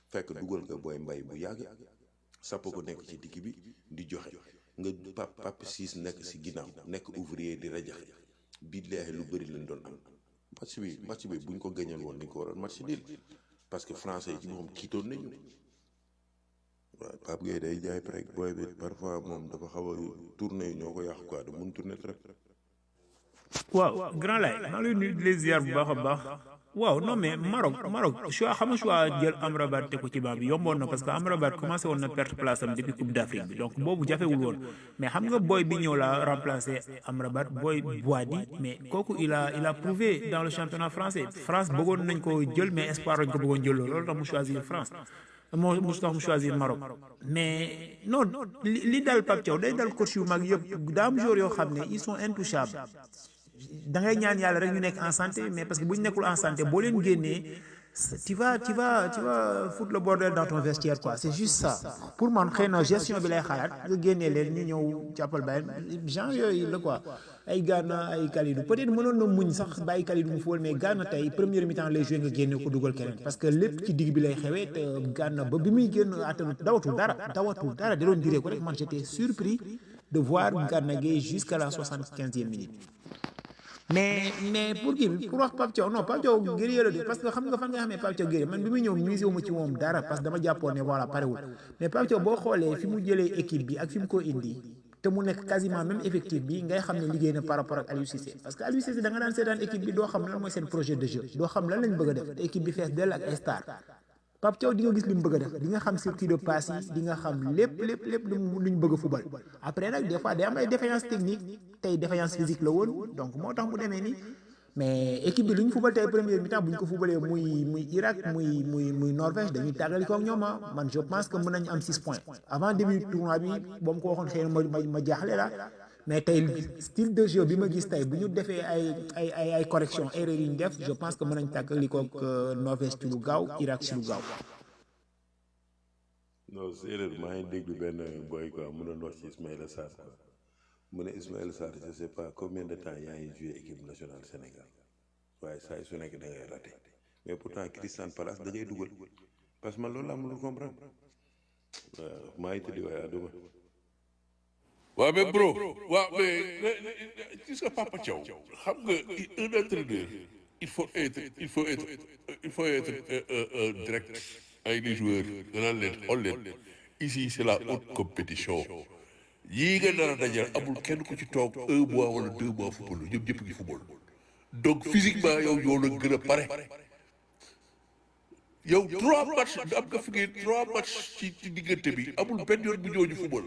fekk dugal nga booy mbay bu yàgg sàpp ko nekk ci digg bi di joxe nga pap pap siis nekk si ginnaaw nekk ouvrier di rajaxe billaahi lu bëri lañ doon am match bi match bi buñ ko gañal woon nañ ko waroon match nul parce que français yi ci moom tiitoon nañu waaw Pape Gueye day jaay prek booy bi parfois moom dafa xaw a tourné yi ñoo ko yàq quoi da mun tourné trop waaw grand lay maa ngi lay nuyu di les ziar bu baax a baax waaw non mais Maroc Maroc choix xam nga choix jël Amrabat te ko ci banc bi yomboon na parce que Amrabat commencé woon na perte place am depuis Coupe d'Afrique bi donc boobu jafewul woon mais xam nga booy bi ñëw la remplacer Amrabat booy Boadi mais kooku il a il a prouvé dans le championnat français France bëggoon nañ ko jël mais espoir lañ ko bëggoon jël loolu tax mu choisir France moo mu tax mu choisir Maroc mais non li li dal Pape Thiaw day dal coach yu mag yëpp daa am joueurs yoo xam ne ils sont intouchables da ngay ñaan yàlla rek ñu nekk en santé mais parce que bu ñu nekkul en santé boo leen génnee tu vas tu vas tu vas foutre le bordel dans ton vestiaire quoi c'est juste ça pour man xëy na gestion bi lay xalaat nga génnee leen ñu ñëw jàppal bàyyi genre yooyu la quoi ay Gana ay Kalidou peut-être mënoon na muñ sax bàyyi Kalidou mu fóol mais Gana tey première mi-temps lay joué nga génne ko dugal keneen parce que lépp ci digg bi lay xewee te Gana ba bi muy génn attanu dawatul dara dawatul dara da doon diree ko rek man j'étais surpris de voir Gana Gueye jusqu'à la soixante-quinzième minute mais mais pour kii bi pour wax Pape Thiaw non Pape Thiaw guerrier la de parce que xam nga fan nga xamee Pape Thiaw guerrier man bi muy ñëw misé wu ma ci moom dara parce que dama jàppoon ne voilà parewul mais Pape Thiaw boo xoolee fi mu jëlee équipe bi ak fi mu ko indi te mu nekk quasiment même effectif bi ngay xam ne liggéey na par rapport ak Aliou Cissé parce que Aliou Cissé da nga daan seetaan équipe bi doo xam lan mooy seen projet de jeu doo xam lan lañ bëgg a def te équipe bi fees dell ak ay star Pape Thiaw di nga gis li mu bëgg a def di nga xam circuit de passe yi di nga xam lépp lépp lépp lu mu lu ñu bëgg a fubal après nag des fois day am ay défaillance technique tey défaillance physique la woon donc moo tax mu demee nii mais équipe bi lu ñu fubal tey première mi-temps bu ñu ko fubalee muy muy Irak muy muy muy Norvège dañuy tàggali ko ak ñoom ah man je pense que mën nañu am 6 points avant début tournoi bi boo ma ko waxoon xëy na ma ma ma jaaxle la mais tey style de jeu bi ma gis tey bu ñu defee ay ay ay ay correction erreur yi ñu def je pense que mën nañ tàggali ko ak Norvège ci lu gaaw Irak ci lu gaaw. non séeréer maa ngi déglu benn boy quoi mu doon wax ci Ismaïla Sarr mu ne Ismaïla Sarr je sais pas combien de temps yaa ngi joué équipe nationale Sénégal waaye saa su nekk da ngay raté mais pourtant Crystal Palace da ngay dugal parce que man loolu laa mënul comprendre waaw maa ngi tëddi waaye àdduma waaw mais bro waaw mais gis nga Papa Thiaw xam nga un entraîneur il faut être il faut être il faut être direct avec les joueurs nga naan leen xool leen ici c'est la haute compétition yii nga nar a dajal amul kenn ku ci toog un mois wala deux mois football ñoom ñëpp ngi football donc physiquement yow yow la gën a pare yow trois matchs am nga fi ngeen trois matchs ci ci diggante bi amul benn yoon bu ñooñu football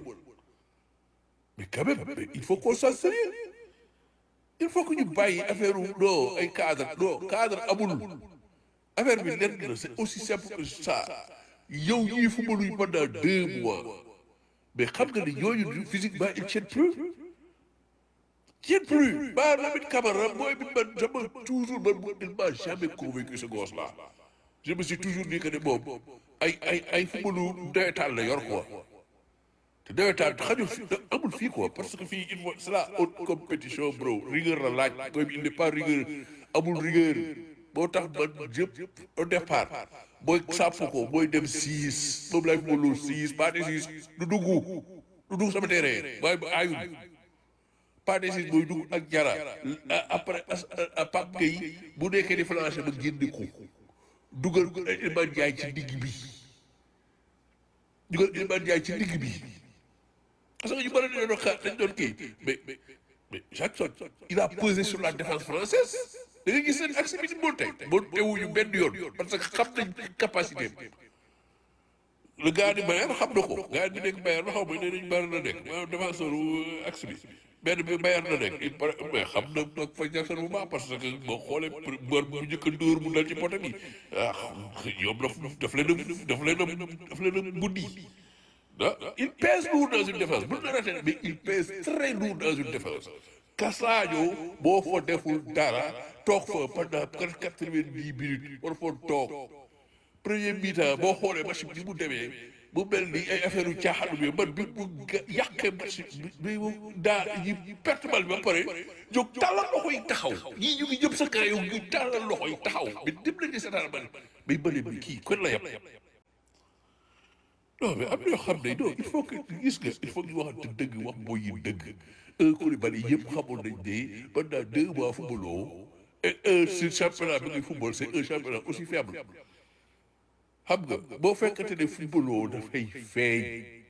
mais quand même mais il faut qu'on soit sérieux il faut que ñu bàyyi affaire non ay cadre non cadre amul affaire bi lenn la c'est aussi simple que ça yow ñii footballuñ pendant deux mois mais xam nga ni ñooñu physiquement ils tiennent plus tiennent plus ba Lamine Camara mooy bi man dama toujours man mu il m'a jamais convaincu ce gosse là je me suis toujours dit que ne moom ay ay ay footballu nawetaan la yor quoi te nawetaan xajul fi amul fii quoi parce que fii il faut c'est la haute compétition bro rigueur la laaj mooy il n'est pas rigueur amul rigueur moo tax man jëpp au départ booy sàpp ko booy dem six moom lay footballu six pas de six du dugg du dugg sama terrain waaye ba aayul pas de six booy dugg ak jara après Pape Gueye bu nekkee di flanché ba génne ko dugal Iliman Ndiaye ci digg bi dugal Iliman Ndiaye ci digg bi parce que ñu bëri dañu doon xaar dañu doon kii mais mais mais Jackson il a pesé sur la défense française da nga gis seen axe bi ni monté monté wuñu benn yoon parce que xam nañ capacité le gars di Bayern xam na ko gars bi nekk Bayern xaw ma ne nañ Bayern la nekk maanaam défenseur axe bi benn bi Bayern la nekk il paraît mais xam na nag fa Jackson bu baax parce que boo xoolee bër bu njëkk a dóor mu dal ci poto bi ah ñoom daf daf leen a daf leen a daf leen a buddi ah il pèse lourd dans une défense bu ñu la raté mais il pèse très lourd dans une défense Cassadio boo fa deful dara toog fa pendant quatre-vingt-dix minutes war fa toog premier mi-temps boo xoolee match bi mu demee mu mel ni ay affaire yu caaxaan bi man bi mu yàqee match bi mu daa yi perte bal bi ba pare jóg tàllal loxo yi taxaw ñii ñu ngi jëm sa kaw yow ñu tàllal loxo yi taxaw mais dem nañ di seetaan bal mais bële bi kii kon la yem non mais am na yoo xam ne non il faut que gis nga il faut que ñu waxante dëgg wax mooy yi dëgg un Koulibaly yëpp xamoon nañ ne pendant deux mois footballoo et un si championnat bi ngay football c'est un championnat aussi faible xam nga boo fekkante ne footballoo dafay feeñ